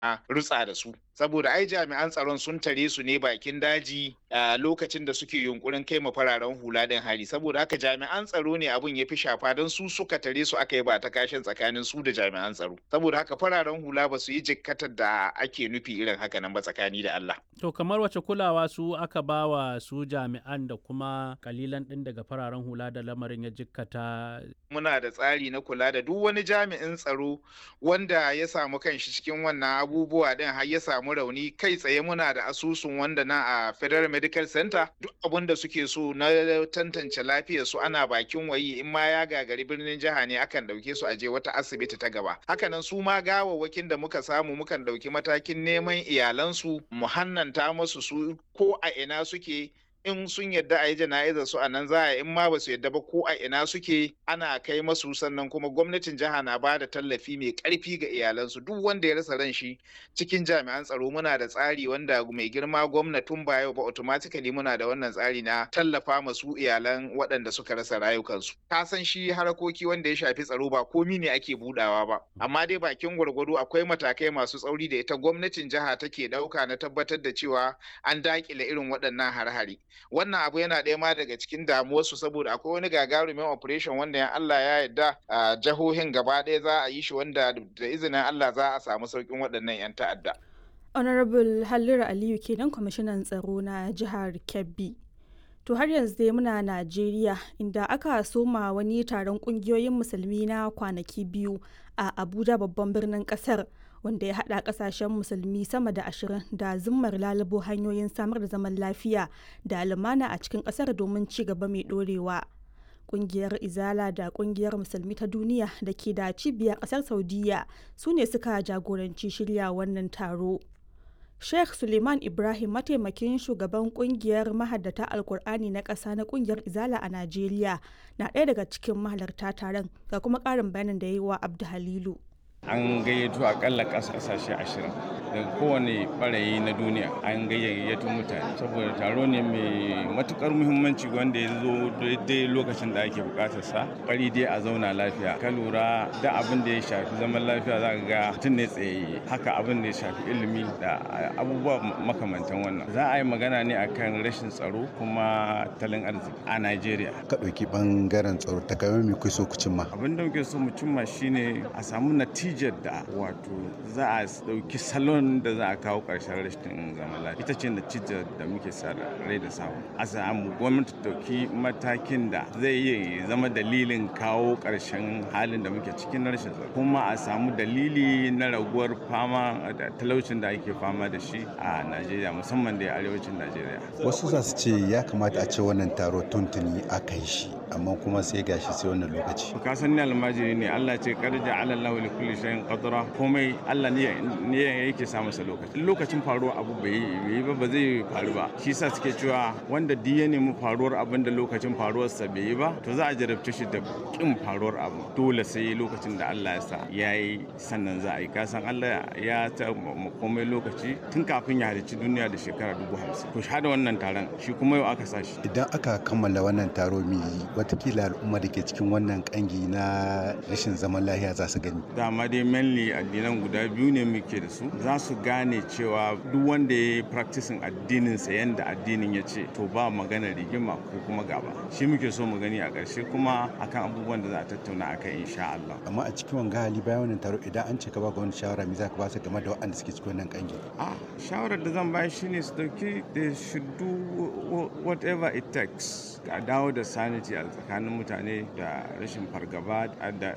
a rutsa da su saboda ai jami'an tsaron sun tare su ne bakin daji a lokacin da suke yunkurin kai ma fararen hula din hari saboda haka jami'an tsaro ne abun ya fi shafa don su suka tare su aka yi ba ta kashin tsakanin su da jami'an tsaro saboda haka fararen hula ba su yi jikkatar da ake nufi irin haka nan ba tsakani da Allah To kamar wace kulawa su aka ba wa su jami'an da kuma kalilan ɗin daga fararen hula da lamarin ya jikkata. muna da tsari na kula da duk wani jami'in tsaro wanda ya samu kanshi cikin wannan abubuwa din har ya samu rauni kai tsaye muna da asusun wanda na a Federal Medical Center duk abin da suke so na tantance lafiyar su ana bakin wayi in ma ya gagari birnin jiha ne akan dauke su aje wata asibiti ta gaba hakanan su ma gawawwakin da muka samu mukan dauki matakin neman iyalansu mu hannanta musu su ko a ina suke in sun yadda a yi jana'izar su a nan za a in ma ba su yadda ba ko a ina suke ana kai masu sannan kuma gwamnatin jiha na ba da tallafi mai karfi ga iyalansu duk wanda ya rasa ran shi cikin jami'an tsaro muna da tsari wanda mai girma gwamnatin ba yau ba automatically muna da wannan tsari na tallafa masu iyalan waɗanda suka rasa rayukansu ka san shi harakoki wanda ya shafi tsaro ba komi ne ake budawa ba amma dai bakin gwargwado akwai matakai masu tsauri da ita gwamnatin jiha take ɗauka na tabbatar da cewa an dakile irin waɗannan har-hari wannan abu yana ɗaya ma daga cikin damuwarsu saboda akwai wani gagarumin operation wanda ya Allah ya yarda a jihohin gaba ɗaya za a yi shi wanda da izinin Allah za a samu sauƙin waɗannan 'yan ta'adda. honorable halliru aliyu kenan kwamishinan tsaro na jihar kebbi to har yanzu dai muna najeriya inda aka soma wani taron kungiyoyin musulmi na kwanaki biyu a abuja babban birnin kasar wanda ya hada kasashen musulmi sama da ashirin da zimmar lalubo hanyoyin samar da zaman lafiya da lumana a cikin kasar domin ci gaba mai dorewa kungiyar izala da kungiyar musulmi ta duniya da ke da cibiyar kasar saudiya su ne suka jagoranci shirya wannan taro Sheikh Suleiman Ibrahim mataimakin shugaban kungiyar mahaddata Alkur'ani na ƙasa na kungiyar Izala a Najeriya na ɗaya daga cikin mahalarta taron ga kuma ƙarin bayanin da ya yi wa Abdu Halilu. An gayyato akalla ƙasashe ashirin daga kowane ɓarayi na duniya an gayyato mutane saboda taro ne mai matukar muhimmanci wanda ya zo daidai lokacin da ake bukatar sa bari dai a zauna lafiya ka lura da abin da ya shafi zaman lafiya za ka ga mutum ne tsaye haka abin da ya shafi ilimi da abubuwa makamantan wannan za a yi magana ne akan rashin tsaro kuma talin arziki a Najeriya ka ɗauki ɓangaren tsaro ta game mai kuso ku cimma abin da muke so mu cimma shine a samu natijar da wato za a ɗauki salon da za a kawo ƙarshen rashin zaman lafiya ita ce natijar da muke sa rai da samu a samu gwamnati ɗauki matakin da zai iya zama dalilin kawo ƙarshen halin da muke cikin rashin tsaro kuma a samu dalili na raguwar fama da talaucin da ake fama da shi a Najeriya musamman da arewacin Najeriya wasu za su ce ya kamata a ce wannan taro tuntuni aka yi shi amma kuma sai gashi sai wannan lokaci ka san ni almajiri ne Allah ce karja ala Allah li kulli shay'in qadra komai Allah ne ne yake sa masa lokaci lokacin faruwar abu bai yi ba ba zai faru ba shi yasa suke cewa wanda duk ya nemi faruwar abin da lokacin faruwar sa bai yi ba to za a jarabce shi da kin faruwar abu dole sai lokacin da Allah ya sa yayi sannan za a yi ka san Allah ya ta komai lokaci tun kafin ya halicci duniya da shekara dubu hamsin to shahada wannan taron shi kuma yau aka sa shi idan aka kammala wannan taro mai watakila al'umma da ke cikin wannan kangi na rashin zaman lahiya za su gani dama dai mainly addinan guda biyu ne muke da su za su gane cewa duk wanda ya yi practicing addinin sa yanda addinin ya ce to ba magana rigima ko kuma gaba shi muke so mu gani a ƙarshe kuma akan abubuwan da za a tattauna akan insha Allah amma a cikin wanga hali bayan wannan taro idan an ce ka ba ga wani shawara me za ka ba su game da waɗanda suke cikin wannan kangi a shawarar da zan bayar shine su dauki they should do whatever it takes a dawo da sanity a tsakanin mutane da rashin fargaba da